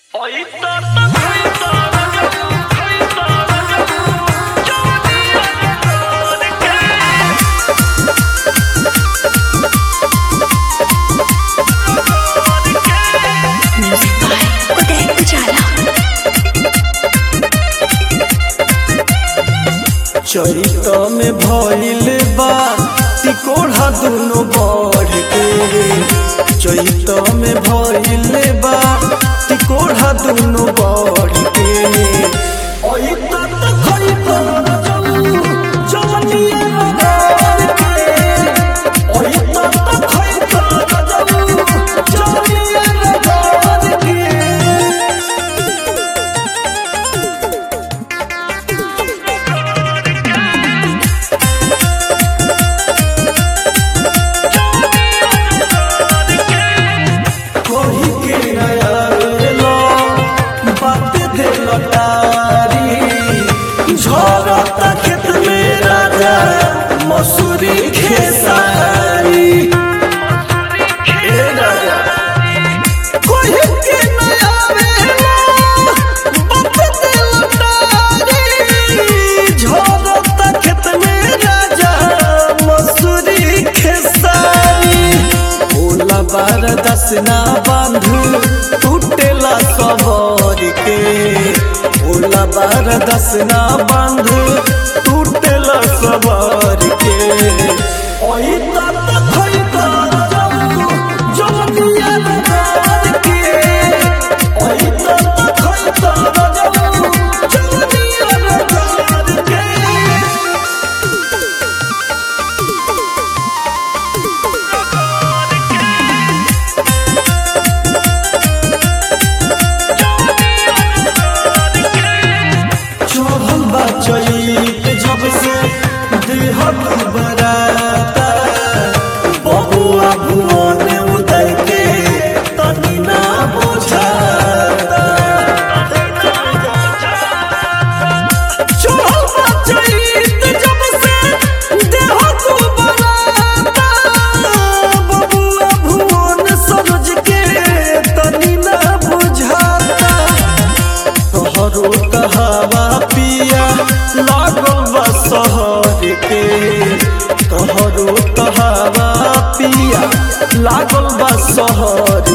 Music by Uday Ujala. चरित में भइल बा तिकोढ़ा दुनो बढ़ के चरित में भइल बा तिकोढ़ा दुनो बढ़ के ओइ तात खइब रजऊ, जवनिया रगड़ के। ओइ तात खइब रजऊ, जवनिया रगड़ के। कोही के नया लो बात दे लटारी झरता खेत में राजा मसूरी खेसारी ए राजा कोही के नया लो बात दे लटारी झरता खेत में राजा मसूरी खेसारी भोला बार दसना बांधू टूटेला सबर के भोला बार दसना बांधू टूटेला सबर के ओई तात खइता जाऊ जवनिया नगार के ओई तात खइता जाऊ जवनिया नगार के चढ़ल बा चैत जब से देह बराता बबुआ भुवन उदय के तनी ना बुझाता चढ़ल बा चैत जब से देह बराता बबुआ भुवन सरोज के तनी ना बुझाता तोहरो कहावा पिया लागल बा शहर के तोहरो कहावा पिया लागल बा शहर